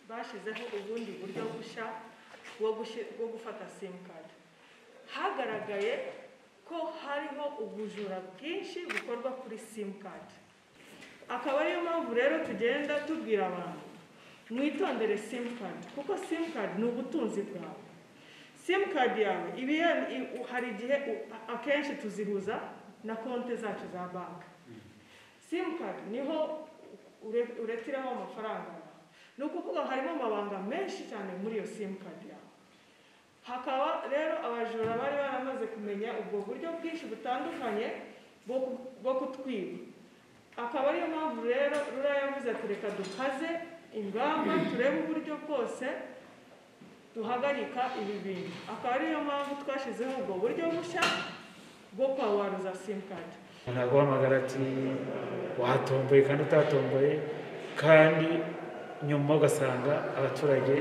bashyizeho ubundi buryo bushya bwo gufata simukadi hagaragaye ko hariho ubujura bwinshi bukorwa kuri simukadi akaba ariyo mpamvu rero tugenda tubwira abantu mwitondere simukadi kuko simukadi ni ubutunzi bwawe simukadi yawe hari igihe akenshi tuzihuza na konti zacu za banki simukadi niho uretiraho amafaranga ni ukuvuga harimo amabanga menshi cyane muri iyo simukadi yawe hakaba rero abajura bari baramaze kumenya ubwo buryo bwinshi butandukanye bwo kutwiba akaba ariyo mpamvu rero rura yavuze ati reka dukaze ingamba turebe uburyo bwose duhagarika ibi bintu akaba ariyo mpamvu twashyizeho ubwo buryo bushya bwo kwawaruza simukadi naguhamagara ati watomboye kandi utatomboye kandi nyuma ugasanga abaturage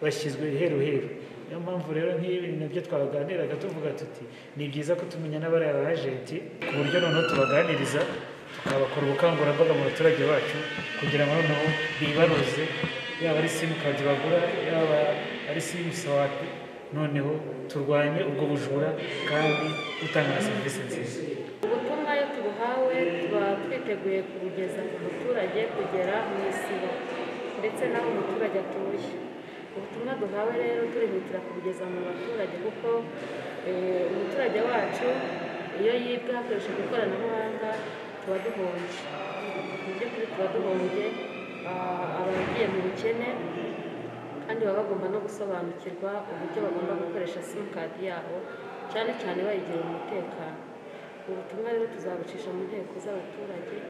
bashyizwe iheru heru niyo mpamvu rero nk'ibi nabyo twabaganiraga tuvuga tuti ni byiza ko tumenya n'abariya bajenti ku buryo noneho tubaganiriza tukabakora ubukangurambaga mu baturage bacu kugira ngo noneho bibaruze yaba ari simukadi bagura yaba ari simusawapi noneho turwanye ubwo bujura kandi dutanga na serivisi nziza ubutumwa iyo tubuhawe tuba twiteguye kubugeza ku muturage kugera mu isibo ndetse n'aho umuturage atuye ubutumwa duhawe rero turihutira kubugeza mu baturage kuko umuturage wacu iyo yibwa hakoreshejwe ikoranabuhanga tuba duhombye mu by'ukuri tuba duhombye abagiye mu bukene kandi baba bagomba no gusobanukirwa uburyo bagomba gukoresha simukadi yabo cyane cyane bayigira umutekano ubutumwa rero tuzabucisha mu nteko z'abaturage